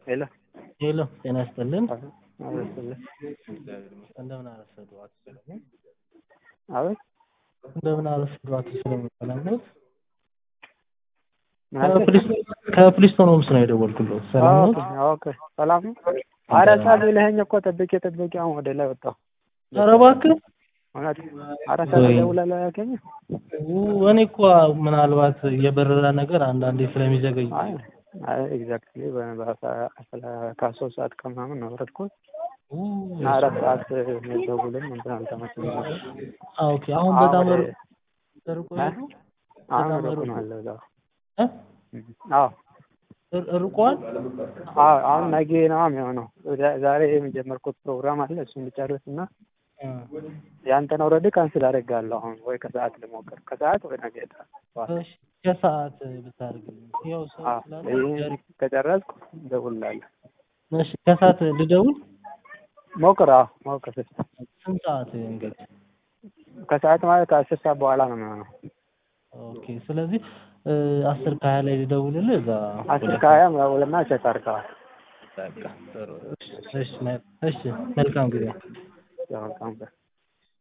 ሄሎ ሄሎ ጤና ይስጥልን። አበስልህ እንደምን አረፈዱ አቶ ሰለሞን? አቤት እንደምን አረፈዱ አቶ ሰለሞን? ሰላም ነው? ምን አልከኝ? ከፕሊስቶን ሆምስ ነው የደወልኩለት። ሰላም ነው? ኦኬ ሰላም ነው። ኧረ ሰዓት ብለኸኝ እኮ ጠብቄ ጠብቄ አሁን ወደ ላይ ወጣሁ። ኧረ እባክህ እውነት ኧረ ሰዓት ወይ- ደውላለህ ያልከኝ? ው- እኔ እኮ ምናልባት የበረራ ነገር አንዳንዴ ስለሚዘገይ አይ አይ ኤግዛክትሊ ከሶስት ሰዓት ከምናምን ነው የወረድኩት እና አራት ሰዓት ደውልም እንትን አልተመቸኝም ነበር። አ፣ ኦኬ አሁን በጣም አሁን ር- ርቆ እ? ሄዱ? አሁን በጣም ሩቅ ሩቅ ነው ያለው እዛው። እ? አዎ ር- ርቋል? አዎ አሁን ነገ ነው የሚሆነው። ዛ- ዛሬ የጀመርኩት ፕሮግራም አለ እሱን ልጨርስ እና እ። ያንተን ኦልሬዲ ካንስል አደርጋለሁ። አሁን ወይ ከሰዓት ልሞክር ከሰዓት ወይ ነገ ጠዋት። እሺ ከሰዓት ብታደርግልኝ ያው ሰው አዎ ስላለ ይሄን ጃሪ- ከጨረስኩ እደውልልሃለሁ። እሺ ከሰዓት ልደውል? ሞክር። አዎ ሞክር። ስንት ሰዓት እንግዲህ? ከሰዓት ማለት ከአስር ሰዓት በኋላ ነው የሚሆነው። ኦኬ ስለዚህ እ፣ አስር ከሀያ ላይ ልደውልልህ እዛ አስር ከሀያ ደውልና ቼክ አድርገዋል። በቃ ጥሩ። እሺ፣ እሺ፣ መ- እሺ መልካም ጊዜ ያው መልካም ቀን